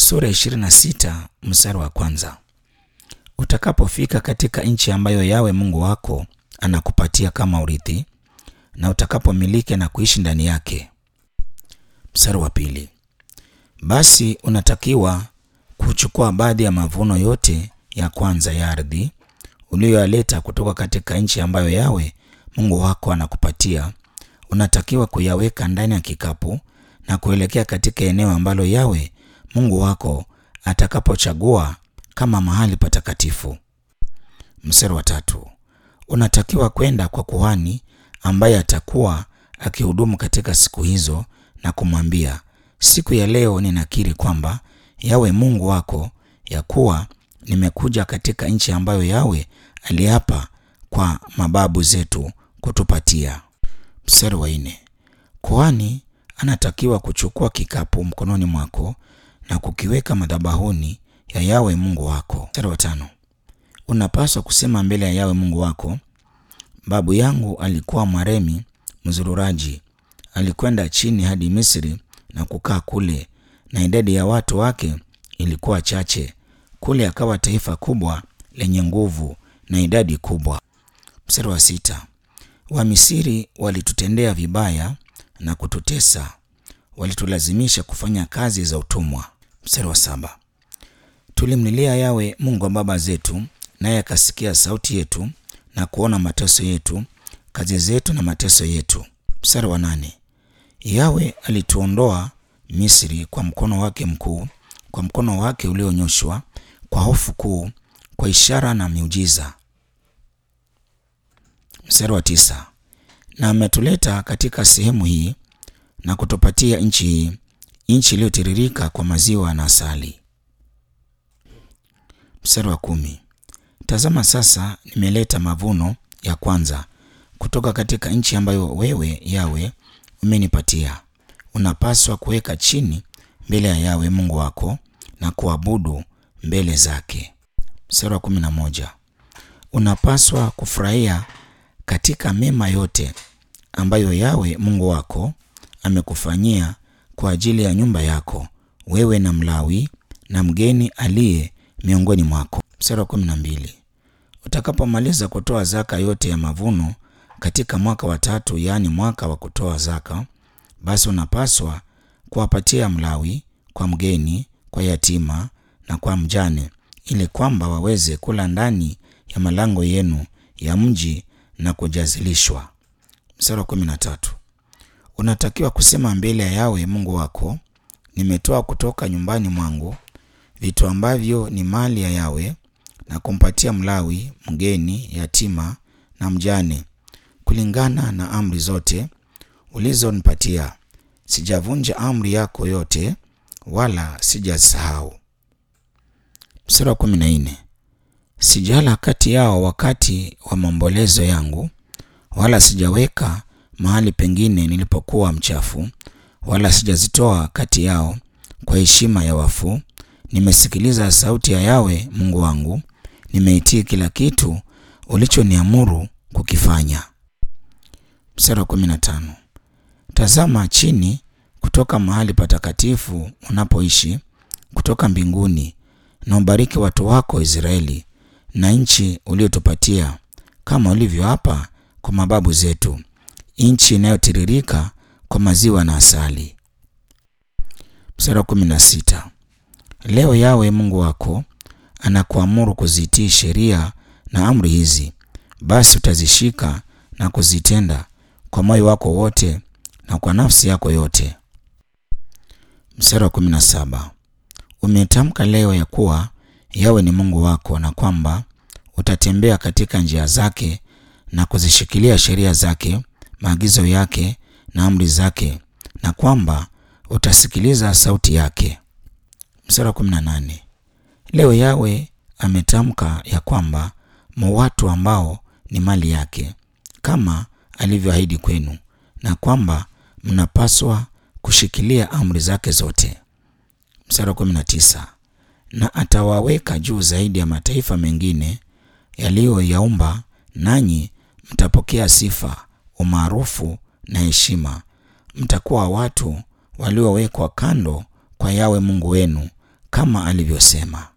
sura 26 mstari wa kwanza. Utakapofika katika nchi ambayo Yawe Mungu wako anakupatia kama urithi, na utakapomiliki na kuishi ndani yake. Mstari wa pili. Basi unatakiwa kuchukua baadhi ya mavuno yote ya kwanza ya ardhi uliyoyaleta kutoka katika nchi ambayo Yawe Mungu wako anakupatia. Unatakiwa kuyaweka ndani ya kikapu na kuelekea katika eneo ambalo Yawe Mungu wako atakapochagua kama mahali patakatifu. Mstari wa tatu. Unatakiwa kwenda kwa kuhani ambaye atakuwa akihudumu katika siku hizo na kumwambia, siku ya leo ninakiri kwamba Yawe Mungu wako ya kuwa nimekuja katika nchi ambayo Yawe aliapa kwa mababu zetu kutupatia. Mstari wa nne. Kuhani anatakiwa kuchukua kikapu mkononi mwako na kukiweka madhabahuni ya Yawe Mungu wako. Mstari wa tano. Unapaswa kusema mbele ya Yawe Mungu wako, babu yangu alikuwa Mwaremi mzururaji, alikwenda chini hadi Misri na kukaa kule, na idadi ya watu wake ilikuwa chache. Kule akawa taifa kubwa lenye nguvu na idadi kubwa. Mstari wa sita. Wamisiri walitutendea vibaya na kututesa, walitulazimisha kufanya kazi za utumwa. Mstari wa saba. Tulimlilia Yawe Mungu wa baba zetu, naye akasikia sauti yetu na kuona mateso yetu, kazi zetu na mateso yetu. Mstari wa nane. Yawe alituondoa Misri kwa mkono wake mkuu, kwa mkono wake ulionyoshwa, kwa hofu kuu, kwa ishara na miujiza. Mstari wa tisa. Na ametuleta katika sehemu hii na kutupatia nchi hii, nchi iliyotiririka kwa maziwa na asali. Mstari wa kumi. Tazama sasa, nimeleta mavuno ya kwanza kutoka katika nchi ambayo wewe Yawe umenipatia. Unapaswa kuweka chini mbele ya Yawe Mungu wako na kuabudu mbele zake. Mstari wa kumi na moja. Unapaswa kufurahia katika mema yote ambayo Yawe Mungu wako amekufanyia kwa ajili ya nyumba yako, wewe na Mlawi na mgeni aliye miongoni mwako. Mstari wa kumi na mbili. Utakapomaliza kutoa zaka yote ya mavuno katika mwaka wa tatu, yaani mwaka wa kutoa zaka, basi unapaswa kuwapatia Mlawi, kwa mgeni, kwa yatima na kwa mjane, ili kwamba waweze kula ndani ya malango yenu ya mji na kujazilishwa. Mstari wa kumi na tatu. Unatakiwa kusema mbele ya Yawe Mungu wako, nimetoa kutoka nyumbani mwangu vitu ambavyo ni mali ya Yawe na kumpatia Mlawi, mgeni, yatima na mjane, kulingana na amri zote ulizonipatia. Sijavunja amri yako yote, wala sijasahau. Mstari wa kumi na nne. Sijala kati yao wakati wa maombolezo yangu, wala sijaweka mahali pengine nilipokuwa mchafu, wala sijazitoa kati yao kwa heshima ya wafu. Nimesikiliza sauti ya Yawe Mungu wangu, nimeitii kila kitu ulichoniamuru kukifanya. Mstari wa kumi na tano. Tazama chini kutoka mahali patakatifu unapoishi, kutoka mbinguni, na ubariki watu wako Israeli na nchi uliotupatia kama ulivyoapa kwa mababu zetu, nchi inayotiririka kwa maziwa na asali. Mstari wa kumi na sita. Leo Yawe Mungu wako anakuamuru kuzitii sheria na amri hizi, basi utazishika na kuzitenda kwa moyo wako wote na kwa nafsi yako yote. Mstari wa kumi na saba. Umetamka leo ya kuwa Yawe ni Mungu wako na kwamba utatembea katika njia zake na kuzishikilia sheria zake, maagizo yake na amri zake, na kwamba utasikiliza sauti yake. Mstari wa kumi na nane. Leo Yawe ametamka ya kwamba mo watu ambao ni mali yake kama alivyoahidi kwenu, na kwamba mnapaswa kushikilia amri zake zote. Mstari wa kumi na tisa. Na atawaweka juu zaidi ya mataifa mengine yaliyoyaumba, nanyi mtapokea sifa, umaarufu na heshima. Mtakuwa watu waliowekwa kando kwa Yawe Mungu wenu kama alivyosema.